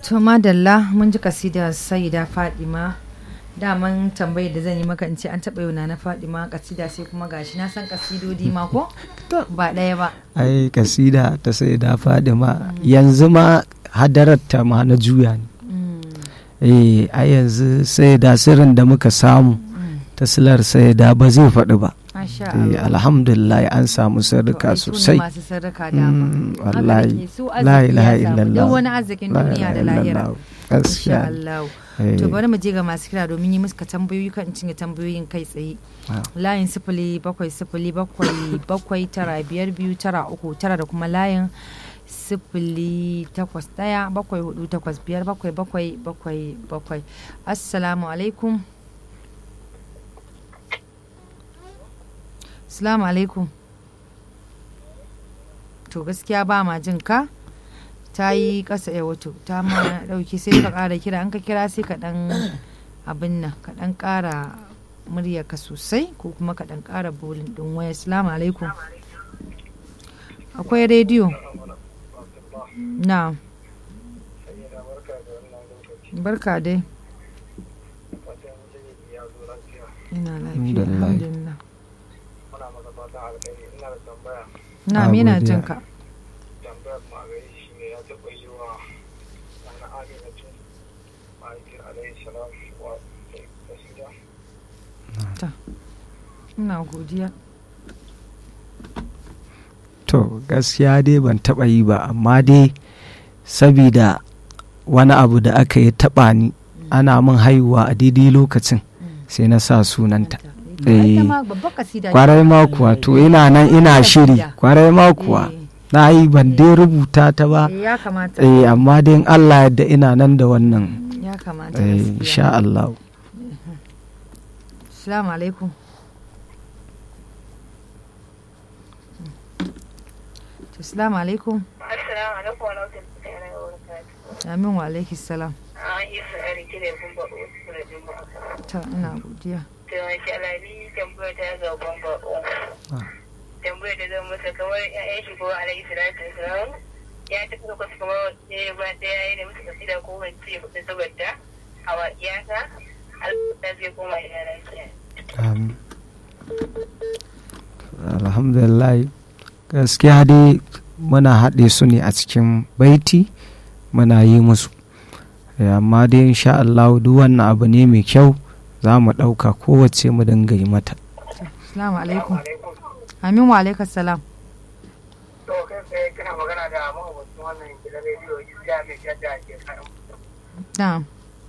to madalla mun ji kasida saida fadima daman tambayar da zan yi maka in ce an taɓa yau na fadima kasida sai kuma gashi na san kasidodi ma ko ba ɗaya ba ai kasida ta sai da fadima yanzu ma hadararta ma na juya ne eh a yanzu sai da sirrin da muka samu ta silar sai da ba zai faɗi ba Masha Eh, Allah. alhamdulillah an samu sarrika To, ai, su ne sosai masu sarraka dama Mm, Haka wallahi nake, su la arziki ilaha ya samu. illallah duk wani arzikin La duniya da ilaha lahira illallah. Insha gaskiya Allah Eh, to bari mu je ga masu kira domin yi musu ka tambayoyi kan in cinye tambayoyin kai tsaye Ah. layin sifili bakwai sifili bakwai bakwai tara biyar biyu tara uku tara da kuma layin sifili takwas ɗaya bakwai hudu takwas biyar bakwai bakwai bakwai bakwai assalamu alaikum assalamu alaikum to gaskiya ba ma jin ka ta yi ƙasa ya wato ta ma ɗauki sai ka ƙara kira an ka kira sai ka ɗan abin nan ka ɗan ƙara muryarka sosai ko kuma ka ɗan ƙara bolin ɗin waya assalamu alaikum akwai rediyo na barka dai ina lafiya Alhamdulillah. alhamdulillah muna masa fatan alkhairi ina da tambaya na Ah, mina godiya. jin ka tambayar ma gari shi ne ya taɓa yi wa wani aminatu mahaifin alayhi salam wa tasida ina godiya to gaskiya dai ban taɓa yi ba amma dai sabida wani abu da aka yi taɓa ni ana min haihuwa a daidai lokacin sai na sa sunanta Eh, ita ma babbar kasida ce. kwarai ma kuwa to ina nan ina shiri kwarai ma kuwa Eh, na yi ban dai rubuta ta ba eh, ya kamata eh amma dai in Allah yadda ina nan da wannan ya kamata eh gaskiya. insha Allah Assalamu alaikum. To, Assalamu alaikum. Assalamu alaikum wa rahmatullahi wa barakatuh. Amin wa alaiki salam. An yi su ari kire kun ba wasu da juma'a. Ta ina godiya. To masha Allah ni tambaya ta ga ban ba Tambaya da zan masa kamar ƴaƴan shi ko alaihi salatu wasalam. Ya tafi da kwasu kamar ɗaya ba ɗaya ya yi da musu kasida ko wance hudu saboda a waƙiyata. Allah zai koma ina lafiya. Amin. alhamdulillah gaskiya dai muna haɗe su ne a cikin baiti muna yi musu Eh, amma dai insha Allah duk wannan abu ne mai kyau za mu ɗauka kowace mu dinga yi mata Assalamu alaikum. Amin wa alaika salam. to kai sai kana magana da mahaifin wannan gidan rediyo isiya mai shadda ke karin Na'am.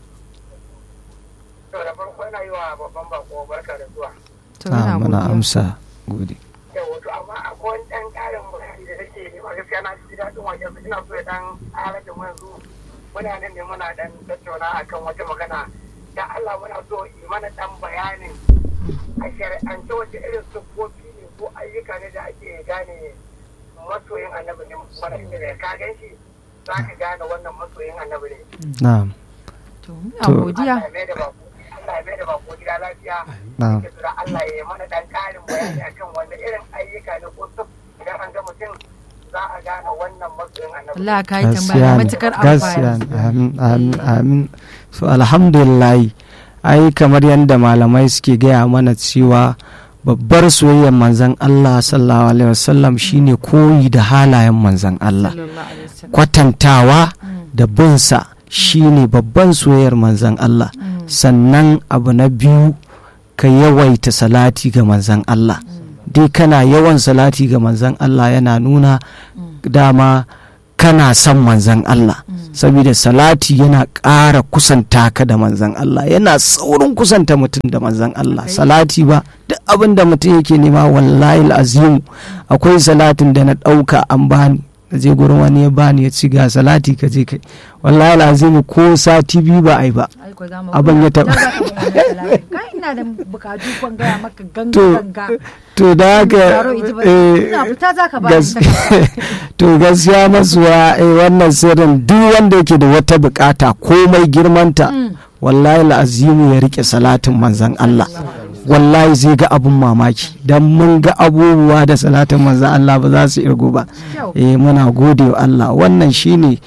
to da farko ina yi wa babban bako barka da zuwa To Ah, ina muna godiya. amsa gode yau wato amma akwai wani ɗan ƙarin bayani da nake nema gaskiya na ji daɗin wajen ina so ya ɗan ƙara da mu yanzu muna nan ne muna ɗan tattauna akan wata magana da Allah muna so yi mana ɗan bayanin a shari'ance wace irin siffofi ne ko ayyuka ne da ake gane masoyin annabi ne mana inda da ka gan shi za ka gane wannan masoyin annabi ne na'am To ina To- godiya. Allah ya mai da bako Allah ya mai da bako gida lafiya na'am yake tura Allah ya yi mana dan karin bayani akan wanda irin ayyuka ne ko suf idan an ga mutum za a gane wannan masoyin annabi. Allah ka yi tambaya gaskiya ne matukar gaskiya amfani. ne amin amin amin so alhamdulillah ai kamar yadda malamai suke gaya mana cewa babbar soyayyar manzon Allah sallallahu alaihi wasallam shine koyi da halayen manzon Allah Sallallahu alaihi wasallam. kwatantawa da binsa shine babban soyayyar manzon Allah sannan abu na biyu ka yawaita salati ga manzon Allah dai kana yawan salati ga manzon Allah yana nuna dama kana son manzon Allah saboda salati yana ƙara kusanta ka da manzon Allah yana saurin kusanta mutum da manzon Allah salati ba duk abin da mutum yake nema wallahi azimu akwai salatin da na ɗauka an bani na je gurin wani ya bani ya ci ga salati ka je kai wallahi azimu ko sati biyu ba ai ba Ai, ko za mu- Abin ya taɓa. Na za ka buga mana talatin. Kai ina da bukatu kwan gaya maka ganga To, ganga. to da haka Taro iji ba. eh, Ina fita za ka ba gas- to gaskiya masuwa eh, wannan sirrin duk wanda yake da wata bukata komai girmanta wallahi la'azimu ya rike salatin manzan Allah wallahi zai ga abun mamaki don mun ga abubuwa da salatin manzan Allah ba za su irgu ba Kyau. eh muna gode wa Allah wannan shine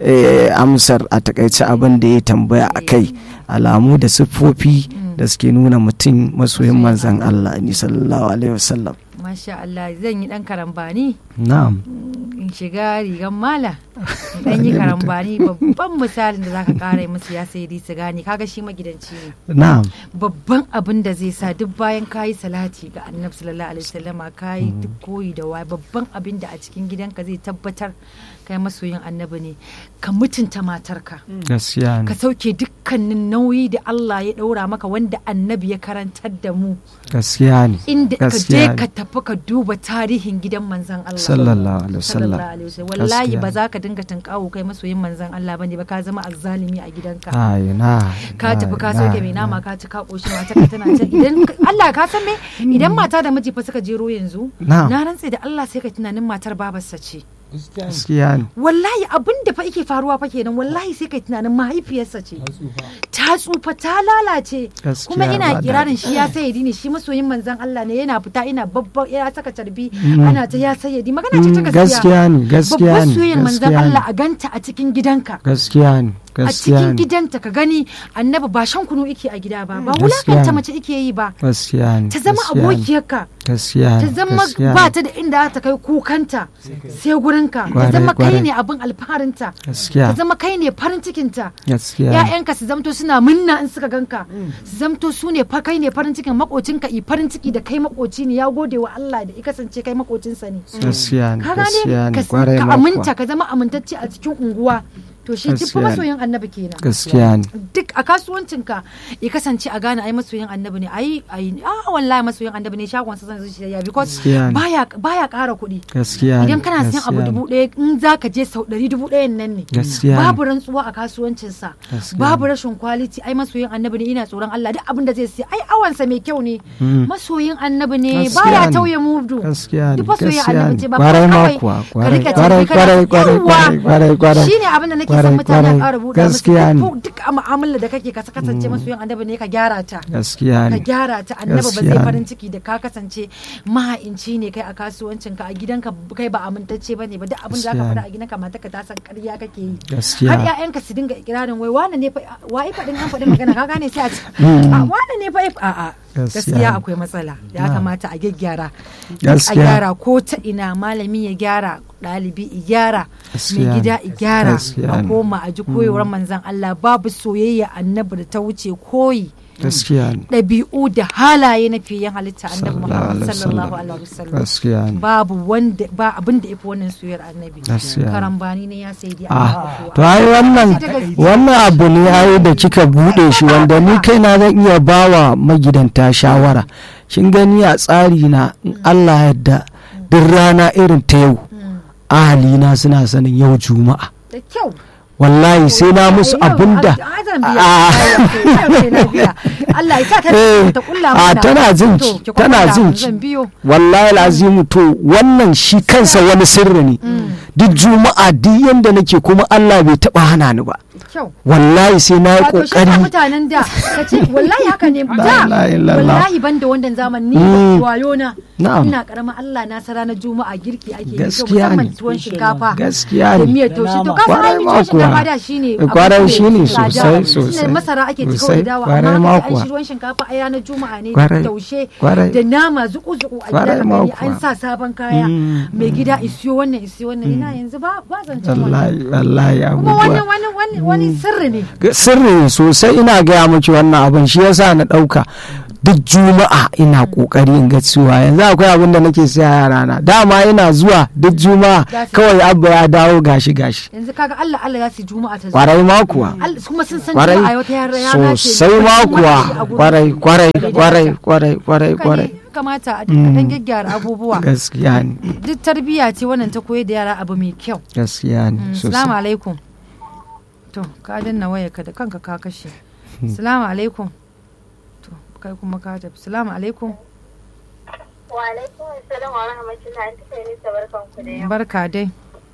eh, amsar a takaice abin da ya tambaya a kai alamu da siffofi da suke nuna mutum masoyin manzan Allah ni sallallahu alaihi wasallam masha Allah zan yi dan karambani na'am in shiga rigan mala in dan yi karambani babban misalin da zaka kara musu ya sai su gane kaga shi magidanci ne na'am babban abin da zai sa duk bayan kayi salati ga annabi sallallahu alaihi wasallama kayi duk koyi da waye babban abin da a cikin gidanka zai tabbatar kai masoyin annabi ne ka mutunta matarka gaskiya ka ne sauke dukkanin nauyi da Allah ya daura maka wanda annabi ya karantar da mu gaskiya ne inda ka je gaskiya ka ne tafi ka duba tarihin gidan manzon Allah sallallahu alaihi wasallam sallallahu alaihi wasallam wallahi Gaskiya ba ne. za ka dinga tunkawo kai masoyin manzon Allah bane ba ka zama azzalimi a gidanka ai na ka tafi ka na, sauke mai na. nama ka ci ka koshi mata ka tana can idan Allah ka san me idan mata da miji fa suka jero yanzu Na'am. na rantse da Allah sai ka tunanin matar babarsa ce gaskiya ne wallahi abin da fa yake faruwa fa kenan wallahi sai kai tunanin mahaifiyarsa ce ta tsufa ta lalace Gaskiya kuma ina ba kirarin daɗi. shi ya sayyadi ne shi masoyin manzon Allah ne yana fita ina babban ya saka carbi ana ta ya sayyadi magana ce ta Mm, gaskiya gaskiya ne gaskiya babban ne soyayyar manzon gaskiya Allah ne a ganta a cikin gidanka gaskiya ne a gaskiya cikin ne gidanta ka gani annabi ba shan kunu ike a gida ba ba Gaskiya wulakanta ne. mace ike yi ba gaskiya ne ta zama gaskiya ne, abokiyarka gaskiya ta ne, zama gaskiya ne, ba ta da inda za ta kai kukanta sai gurinka ta Kwarai, zama kai kwarai. ne abin alfaharinta gaskiya ta zama kai ne farin cikinta gaskiya ne. ‘ya'yanka su zamto suna munna in suka ganka su zamto su ne fa kai ne farin cikin makocinka i farin ciki da kai makoci ne ya gode wa Allah da i kasance kai makocinsa ne gaskiya ne ka gaskiya gane ne ka kwarai ka ma aminta kuwa ka zama amintacce a cikin unguwa to shi duk fa Gaskiya ne. masoyin annabi kenan gaskiya ne duk a kasuwancinka ya kasance a gane ai masoyin annabi ne ai ai ah wallahi masoyin annabi ne shagon sa zan zuci ya because Gaskiya ne. baya baya ƙara kuɗi gaskiya ne idan kana siyan abu gaskiya ne. dubu ɗaya in za ka je sau ɗari dubu ɗayan nan ne Gaskiya ne. babu rantsuwa a kasuwancinsa Gaskiya babu ne. rashin kwaliti ai masoyin annabi ne ina tsoron Allah duk abin da zai siya ai awansa mai kyau ne Mm. masoyin annabi ne Gaskiya baya ne. tauye mudu gaskiya ne duk masoyin gaskiya annabi ne ce ba kwarai ma kawai kuwa ka kwarai rika kwarai tafi kana kwarai kwarai kwarai kwarai kwarai shine abin da nake son Kwarai, mutane kwarai. ƙara buɗa musu Gaskiya ne. duk duk a mu'amala da kake ka kasance masoyin annabi ne ka gyara ta gaskiya ka ne gyara ta annabi ba Gaskiya zai ne. farin ciki da ka kasance maha'inci ne kai a kasuwancin ka a gidanka kai ba amintacce bane ba duk abin da zaka Gaskiya faɗa ne. a gidanka matarka ta san ƙarya kake yi Gaskiya. har ƴaƴanka su dinga ikirarin wai wane ne fa wai faɗin an faɗi magana ka gane sai a ce a wane ne fa a a Gaskiya gaskiya ne. akwai matsala ya Na. kamata a gyaggyara a Gaskiya. gyara ko ta ina malami ya gyara ɗalibi i gyara mai Gaskiya gida ne. i gyara Gaskiya a ne. koma a ji koyewar manzon Allah babu soyayya annabi da ta wuce koyi gaskiya ne ɗabi'u da halaye na fiyen halitta annabi Sallallahu Muhammad alaihi sallallahu wasallam. alaihi wasallam gaskiya ne babu wanda ba abin da yafi wannan soyayyar annabi Gaskiya. karambani ne ya sai dai ah to ai wannan wannan abu ne ai da kika bude shi wanda ni kaina zan iya bawa magidanta shawara kin gani a tsari na in Allah ya yarda duk rana irin ta yau ahalina suna sanin yau juma'a da kyau wallahi sai na musu abinda Allah ya sa ta Eh, ta kulla a mana tana jin To, ki, ki tana kulla jin mun, ki. zan biyo wallahi azimu to wannan shi kansa wani sirri ne duk juma'a duk yanda nake kuma Allah bai taba hana ni ba kyau wallahi sai na yi wato shi kokari sa mutanen da ka ce wallahi haka ne da ilaha illallah. wallahi ban da wannan zamani Mm. ni wayo na Na'am. ina karama Allah na sa ranar juma'a girki ake yi kyau Gaskiya musamman ne. tuwon shinkafa gaskiya da ne miyar taushe to ka san Kwarai ai ma tuwon shinkafa kuwa. da shine Kwarai abu shine mai tsada. sosai, Shine sosai. masara ake ci Sosai, kawai dawa kwarai amma ma haka ai kuwa. shi ruwan shinkafa ai ranar juma'a ne Kwarai, taushe kwarai. da nama zuku zuku a Kwarai gida ma gani kuwa. an sa sabon kaya Mm. mai gida isiyo wannan isiyo wannan ina yanzu ba ba zancen wannan wallahi wallahi kuma wani abubuwa wani wani wani sirri ne sirri sosai ina gaya miki wannan abin shi yasa na ɗauka duk juma'a ina kokari in ga cewa yanzu akwai abin da nake siya yara na dama ina zuwa duk juma'a Za su- kawai abba ya dawo gashi gashi yanzu kaga Allah Allah ya su juma'a ta zo kwarai ma kuwa Allah- kuma sun san kwarai cewa a wata yara rana ce sosai ma kuma kuwa a gurin kwarai su. kwarai Bai kwarai dace. kwarai kwarai Haka ne, kwarai kamata a dinga dan gyaggyara abubuwa gaskiya ne duk tarbiyya ce wannan ta koyar da yara abu mai kyau gaskiya ne Salamu sosai alaikum. To, ka danna wayarka da kanka ka kashe. Salamu alaikum. To, kai kuma ka tafi. Salamu alaikum. Wa alaikum assalam wa rahmatullahi an tafiya nisa barkan ku da yau. Barka dai.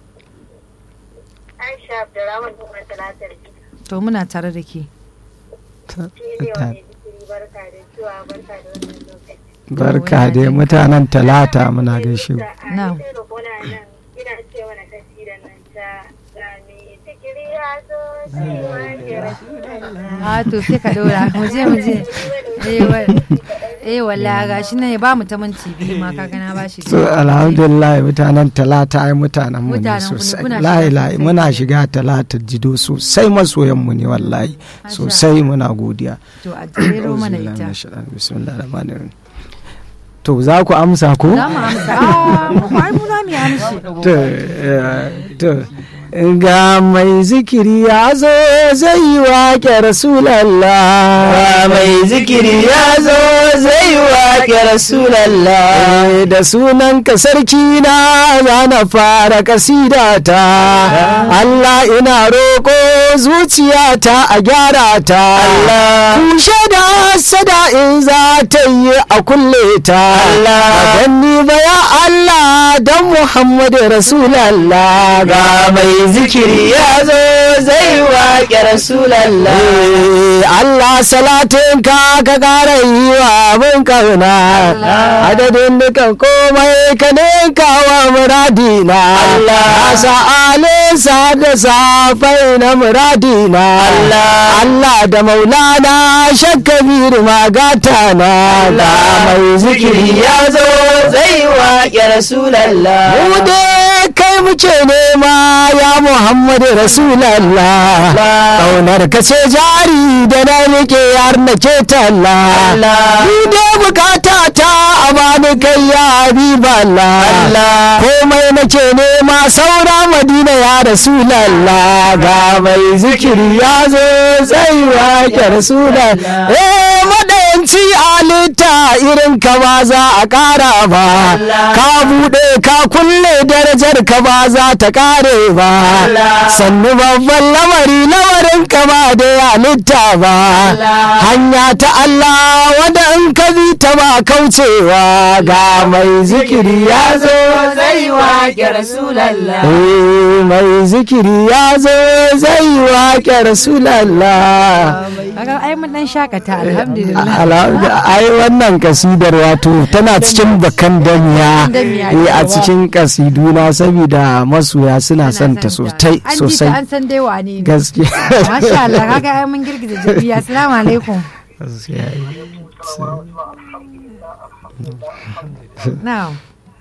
Aisha Abdurrahman kuma talatar ki. To, muna tare da ke. Fili wa mai zikiri barka da zuwa barka da wannan lokaci. barka dai mutanen talata muna gaishe ku. A Na'am. cikin rukuna nan ina ce mana tafsirin nan ta ga mai zikiri a to sai ka dora mu je mu je eh wa- eh wallahi gashi nan ya ba mu ta minti biyu ma kaga na bashi so alhamdulillah mutanen talata ai mutanen mu ne Mutanen ku ne, sosai kuna layi shiga layi sosai. muna shiga talata jido sosai masoyan mu ne wallahi sosai muna godiya to a jero mana Auzubillahi ita minash shaitanir bismillahir rahmanir rahim to za ku amsa ko za mu amsa a mu ai mu za mu yi amshi to eh, to ga mai zikiri ya zo zai yi waƙe rasulallah mai zikiri ya zo zai waƙe rasulallah da sunan ka sarki na za na fara kasidata Allah ina roƙo zuciyata a gyara ta Allah. kushe da sada in za ta yi a kulle ta Allah. ganni ba ya Allah dan Muhammadu Rasulallah ga mai zikiri ya zo zai waƙe rasulallah Eh, Allah salatin ka ka ƙara yi wa abin kauna adadin dukan komai ka ninka wa muradina Allah. Asa alisa da safai na muradina Allah. Allah da maulana shakkabir magata na ga mai zikiri ya zo zai waƙe rasulallah mu dai kai muke nema ya Muhammadu Rasulallah Ƙaunar ka ce jari da na rike har na ke talla Allah. Ni dai bukata ta a bani kai ya Habiballah Allah. Komai nake nema saura Madina ya Rasulallah Ga mai zikiri ya zo zai wake Rasulallah Eh madayanci alita irin ka ba za a ƙara ba Ka buɗe ka kulle darajar ka ba za ta ƙare ba sannu babban lamari lamarin ka ba da halitta ba hanya ta Allah wanda in ka bi ta ba kaucewa ga mai zikiri ya zo zai waƙe rasulallah Eh, mai zikiri ya zo zai waƙe rasulallah kaga ai mun dan shakata alhamdulillah Alhamdu- ai wannan kasidar wato tana cikin bakan damiya damiya, eh, a yawa. cikin kasiduna saboda masoya suna son ta sosai an ji ta sosai an san dai wane ne gaskiya masha Allah kaga ai mun girgiza jabiya assalamu alaikum na'am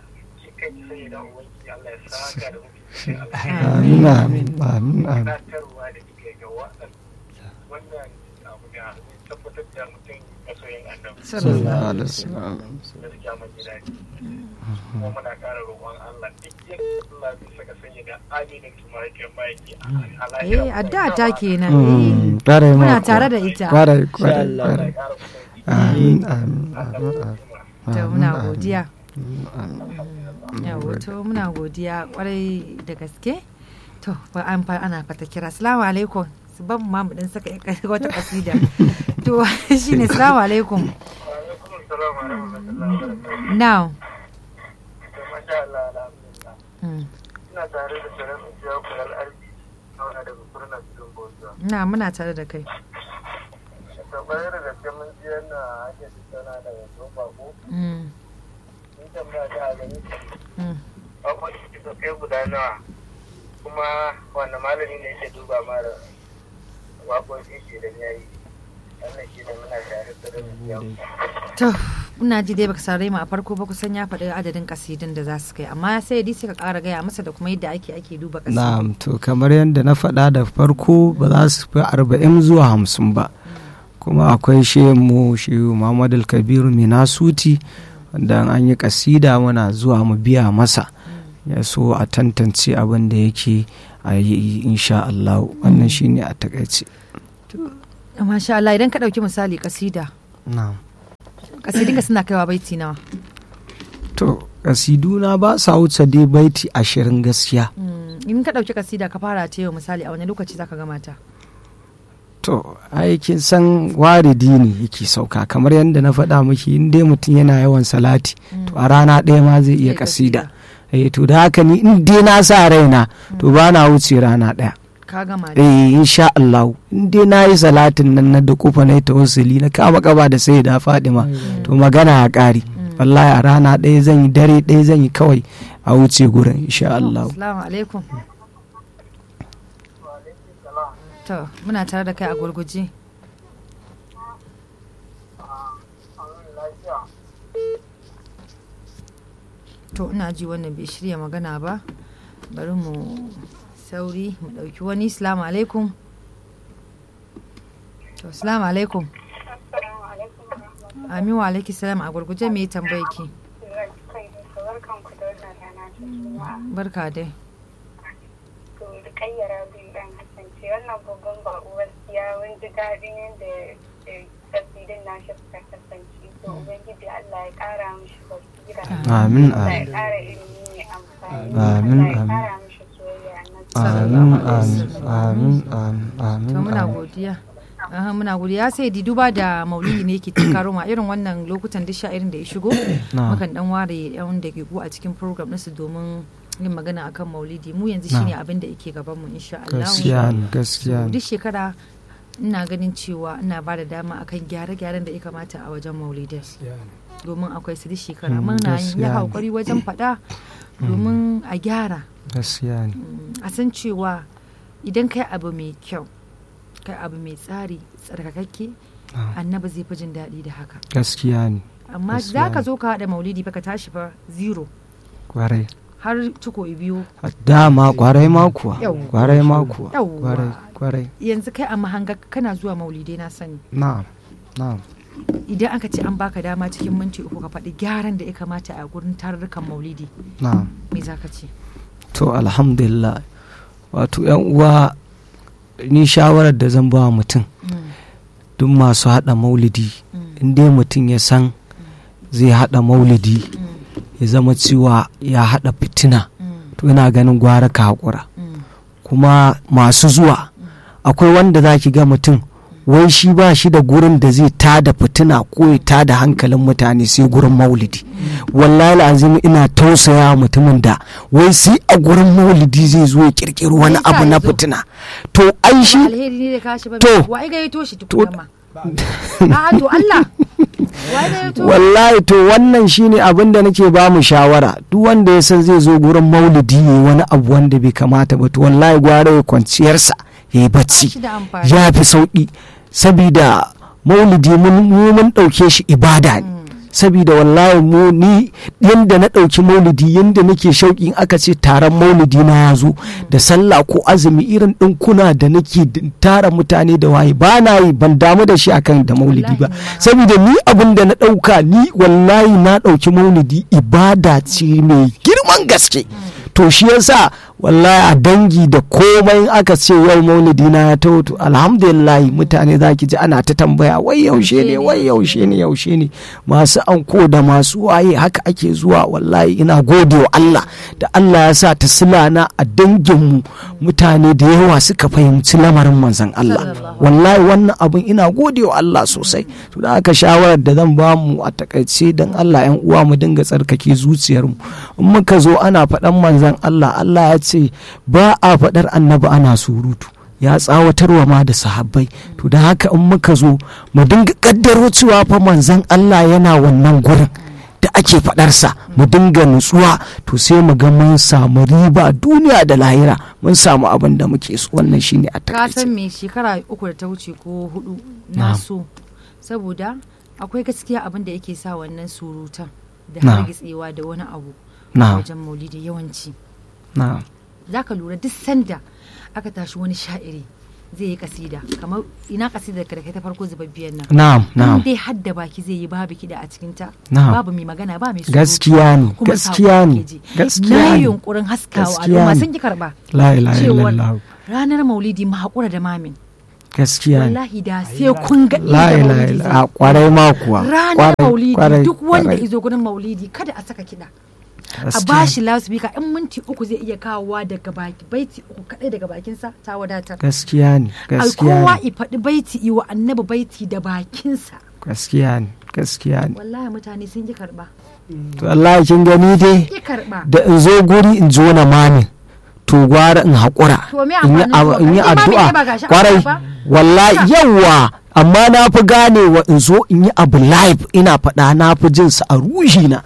amin amin amin amin tunatarwa da kike ga wannan wannan abu da tabbatar da mutum masoyin annabi sallallahu alaihi wasallam gaskiya mun ji daɗi kuma muna ƙara roƙon Allah duk yin Allah zai saka sanya da aminin kuma yake bayaki a lahira eh addu'a ta kenan Mm, eh kwarai ma muna kuwa. tare da ita kwarai kwarai Allah. kwarai ƙara kusanci amin amin amin to muna godiya yawo to muna godiya kwarai da gaske to ba an fa ana fata kira assalamu alaikum su ban mu ma mu dan saka yar- wata kasida to shine assalamu alaikum alaikum assalam wa rahmatullahi wa barakatuh now to masha Allah alhamdulillah mm. ina tare da shirin ujiya kulal arzi auna daga kurna cikin bauta na muna tare da kai to bayar da gaske mun ji yana ake tattauna da yanzu bako mm. ni tambaya ta a gani Mm. abubuwan da suke kai guda nawa kuma wanda malami ne yake duba mara waƙoƙi shi idan ya yi wannan shi ne muna tare da da to ina ji dai baka saurare mu a farko ba kusan ya faɗi adadin kasidin da za su kai amma sai dai sai ka ƙara gaya masa da kuma yadda ake ake duba kasidin na'am to kamar yadda na faɗa da farko ba za su fi arba'in zuwa hamsin ba kuma akwai mu shehu muhammadu kabiru minasuti wanda an yi kasida muna zuwa mu biya masa ya so a tantance abin da yake a yi insha Allah wannan shine a takaice masha Allah idan ka ɗauki misali kasida na'am kasidinka suna kaiwa baiti nawa to kasiduna ba sa wuce dai baiti ashirin gaskiya Mm, in ka ɗauki kasida ka fara ta yau misali a wani lokaci zaka gama ta to aikin san waridi ne yake sauka kamar yadda na faɗa miki in dai mutum yana yawan salati to a rana ɗaya ma zai iya Zai kasida eh to da haka ni in dai na sa raina to ba na wuce rana ɗaya ka gama da eh insha Allah in dai na yi salatin nan na da kufa na yi tawassuli na kama kaba da sai da Fadima to magana ya ƙari wallahi a rana ɗaya zan yi dare ɗaya zan yi kawai a wuce gurin insha Allah assalamu alaikum to muna tare da kai a gurguje to ina ji wannan bai shirya magana ba bari mu sauri mu ɗauki wani salamu alaikum to salamu alaikum amin wa alaiki salam a gurguje me tambaye ki barka dai to da kayyara bin dan kasance wannan babban bako gaskiya mun ji daɗin yadda tasirin nashi suka kasance to ubangiji Allah ya ƙara mishi basira Amin, Allah ya amin. ƙara ilimi mai amfani Amin, Allah ya amin. ƙara mishi soyayya na amin amin amin amin amin to muna amin. godiya Aha, muna godiya sai di duba da maulidi ne ke karo ma irin wannan lokutan duk sha irin da ya shigo Na'am. mukan dan ware yan da ke a cikin program nasu domin yin magana akan maulidi mu yanzu shine abin da yake gaban mu insha Allah gaskiya ne gaskiya ne duk shekara ina ganin cewa ina ba da dama akan gyare-gyaren da ya kamata a wajen maulidai domin akwai su duk shekara Mm, muna yin gaskiya ya ne. haƙuri wajen faɗa domin a gyara gaskiya ne Mm, a san cewa idan kai abu mai kyau kai abu mai tsari tsarkakakke Ah. annabi zai fi jin daɗi da haka gaskiya ne amma Gaskiya za ka ne. zo ka haɗa maulidi fa ka tashi fa zero kwarai har ciko biyu dama kwarai ma kuwa Yawwa. kwarai ma kuwa Yawwa. kwarai kwarai yanzu kai a mahanga kana zuwa maulidai na sani na'am na'am idan aka ce an baka dama cikin minti uku ka faɗi gyaran da ya kamata a gurin tarurrukan maulidi na'am me za ka ce to alhamdulillah wato yan uwa ni shawarar da zan ba wa mutum Mm, duk masu haɗa maulidi mm, in dai mutum ya san zai haɗa maulidi mm, ya zama cewa ya haɗa fitina mm, to ina ganin gwara ka haƙura mm, kuma masu zuwa akwai wanda za ki ga mutum wai shi ba shi da gurin da zai tada fitina ko ya tada hankalin mutane sai gurin maulidi wallahi azim ina tausaya mutumin da wai sai a gurin maulidi zai zo ya kirkiri wani Me yasa abu na ya zo? fitina to ai ba shi alheri ne da kashi ba To. wa ai gayyato shi tukuna ma a to Allah wa ai gayyato wallahi to wannan shine abin da nake ba mu shawara duk wanda ya san zai zo gurin maulidi ya wani abu wanda bai kamata ba to wallahi gwara ya kwanciyarsa ya yi ba bacci shi da amfani ya fi sauƙi sabida maulidi mun mu mun ɗauke shi ibada ne sabida wallahi mu ni yanda na ɗauki maulidi yanda nake shauƙi in aka ce taron maulidi na ya zo da sallah ko azumi irin ɗinkuna da nake d- tara mutane da waye ba na yi ban damu da shi akan da maulidi ba Wallahi ni ma. saboda ni abin da na ɗauka ni wallahi na ɗauki maulidi ibada ce mai girman gaske to shi yasa wallahi a dangi da komai in aka ce yau maulidi na ya taho to alhamdulillah mutane za ki ji ana ta tambaya wai yaushe ne wai yaushe ne yaushe ne masu anko da masu waye haka ake zuwa wallahi ina gode wa Allah da Allah ya sa ta silana a danginmu mutane da yawa suka fahimci lamarin manzon Allah Sallallahu wallahi wannan abin ina gode wa Allah sosai to da aka shawarar da zan ba mu a takaice don Allah yan uwa mu dinga tsarkake zuciyarmu in muka zo ana faɗan manzon Allah Allah ya ce ba a faɗar annabi ana surutu ya tsawatarwa ma da sahabbai to da haka in muka zo mu dinga kaddaro cewa fa manzon Allah yana wannan gurin da ake faɗarsa mu dinga nutsuwa to sai mu ga mun samu riba duniya da lahira mun samu abin da muke so wannan shine a ka takaice san me shekara uku da ta wuce ko hudu na Na'am. so saboda akwai gaskiya abin da yake sa wannan surutan da Na'am. hargitsewa da wani abu a na'am wajen maulidi yawanci na'am za ka lura duk sanda aka tashi wani sha'iri zai yi kasida kamar ina kasidar ka da kai ta farko zubabbiyar nan na'am in na'am dai hadda baki zai yi babu kiɗa a cikinta Na'am. babu mai magana ba mai surutu. gaskiya ne kuma gaskiya saƙo ne ake ji. gaskiya na yi ne yunkurin haskawa Gaskiya al'umma ne. sun ki karba la ilaha cewar illallah ranar maulidi mu haƙura da mamin gaskiya ne wallahi da sai kun ga la inda ilaha maulidi illallah zai a kwarai ma kuwa ranar Kwarai, maulidi kwarai, duk wanda kwarai. izo gurin maulidi kada a saka kiɗa a Gaskiya. bashi loudspeaker in minti uku zai iya kawowa daga baki baiti uku kadai daga bakinsa ta wadatar gaskiya ne a gaskiya kowa ne i faɗi baiti i wa annabi baiti da bakinsa gaskiya ne gaskiya ne wallahi mutane sun ki karɓa to Allah kin gani dai ki karɓa da in zo guri in zo na mamin to gwara in haƙura To me in yi amfanin ab- zuwa? in yi Kai mamin addu'a ne ba gashi a kwarai gaba ba? wallahi Haka. yawa amma na fi ganewa in zo in yi abu live ina faɗa na fi jin sa a ruhi na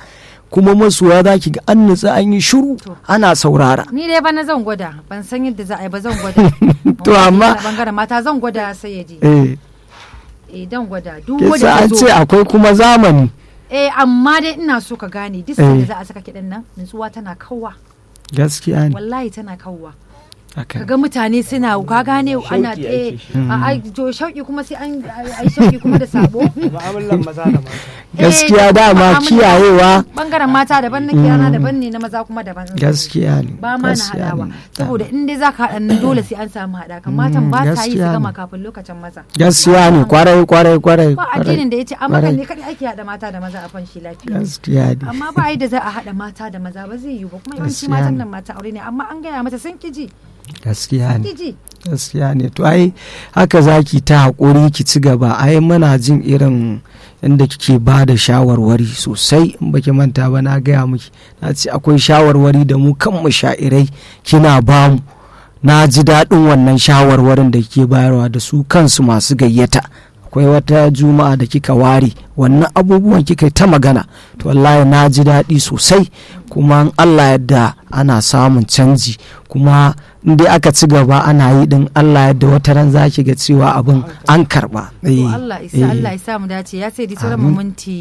kuma masoya za ki ga an nutsa an yi shiru ana saurara ni dai bana zan gwada ban san yadda za a yi ba zan gwada To, amma- bangaren mata zan gwada sai ya je eh eh dan gwada duk kisa wanda an ya ce zo akwai kuma zamani eh amma dai ina so ka gane duk Eh. sanda za a saka kiɗan nan nutsuwa tana kawwa gaskiya ne wallahi tana kawwa haka kaga mutane suna ka gane ana Shauƙi eh ake a ai to shauki kuma sai an ai shauki kuma da sabo mu'amalan maza da mata gaskiya Eh, dama mu'amala- kiyayewa bangaren mata daban na kiyana daban ne na maza kuma daban gaskiya ne ba ma na gaskiya haɗawa ne. saboda in dai zaka haɗa nan dole sai an samu haɗa kan matan ba ta yi su gaskiya gama ne. kafin lokacin maza gaskiya ne kwarai kwarai kwarai ba kwarai. addinin da ya ce amma kan kwarai. ne kadai ake haɗa mata da maza a fanshi lafiya gaskiya ne amma ba da za a haɗa mata da maza ba zai yiwu ba kuma yawanci Gaskiya matan ne. nan mata aure ne amma an gaya mata sun kiji gaskiya ne kiji gaskiya ne to ai haka zaki ta haƙuri ki ci gaba ai muna jin irin inda kike ba da shawarwari sosai in baki manta ba na gaya miki na ce akwai shawarwari da mu kan sha'irai kina ba mu na ji daɗin wannan shawarwarin da kike bayarwa da su kansu masu gayyata akwai wata juma'a da kika ware wannan abubuwan kika yi ta magana to wallahi na ji daɗi sosai kuma in allah yadda ana samun canji kuma in dai aka ci gaba ana yi din allah yadda wata ran za ki ga cewa abin an karba to Allah isa Allah isa mu dace ya sai di sauran mu minti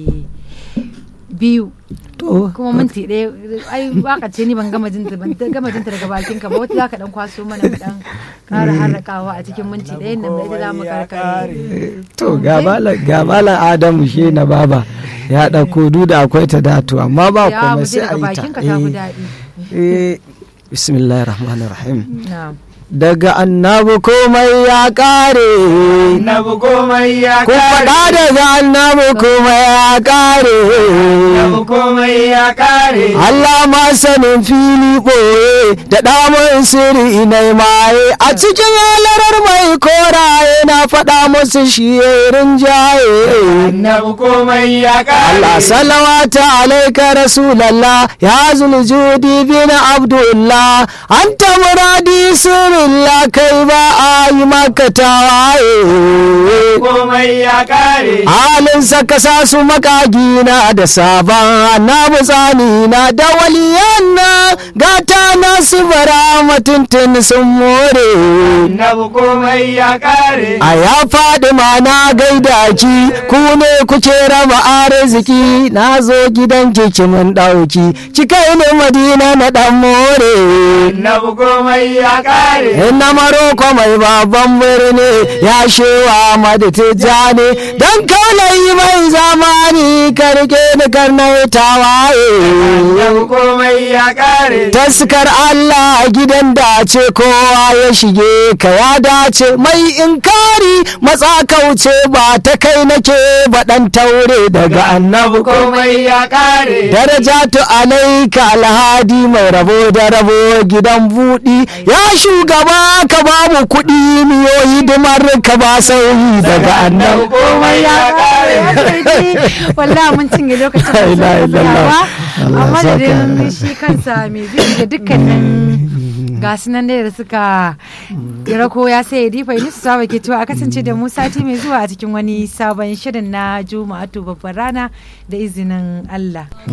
biyu to kuma minti ɗaya ai waka ce ni ban gama jinta ban ta- gama jinta daga bakin ka ba wata zaka dan kwaso mana mu dan ƙara harrakawa a cikin minti ɗayan nan da ita za mu karkare to ga malam ga malam adamu shi na baba ya ɗauko duk da akwai ta dato amma ba ya komai mu je sai a daga yi bakin ta ka ta fi Eh, daɗi eh, bismillahir rahmanir rahim na'am daga annabi komai ya kare Annabi komai ya ku faɗa daga annabi komai ya kare Annabi komai ya kare. Allah ma sanin fili ɓoye da ɗamun sirri na maye a cikin halarar mai koraye na faɗa musu shi rinjaye. Annabi komai ya kare. Allah salawata alaika rasulallah ya zuljudi bin abdullah anta muradi sirrillah kai ba a yi maka tawaye Komai ya kare. halin saka sa su makagina da sabon annabi tsani na da waliyan na gata na su bara mutuntun sun more Annabi komai ya kare. a ya faɗi ma na gaida ki ku ne kuke raba arziki na zo gidan ki mun ɗauki ki kai ni madina na ɗan more Annabi komai ya kare. na maroko mai babban birni ya shewa madu tijjani don kaulayi mai zamani karke ni karnai tawaye Annabi komai ya kare. taskar Allah gidan dace kowa ya shige ka ya dace mai inkari matsa kauce ba ta kai nake baɗan taure daga annabi ko Komai ya kare. darajatu alaika alhadi mai rabo da rabo gidan buɗi ya shugaba ka ba mu kuɗi miyo hidimar ka ba sauyi daga annabi komai ya kare. wallahi mun cinye lokacin da La ilaha sai illallah. ba Allah amma ya da saka. dai shi kansa mai zai da dukkanin gasu nan dai da suka kira ko ya sai difa ni su saba ke cewa a kasance da mu sati mai zuwa a cikin wani sabon shirin na juma'atu babbar rana da izinin Allah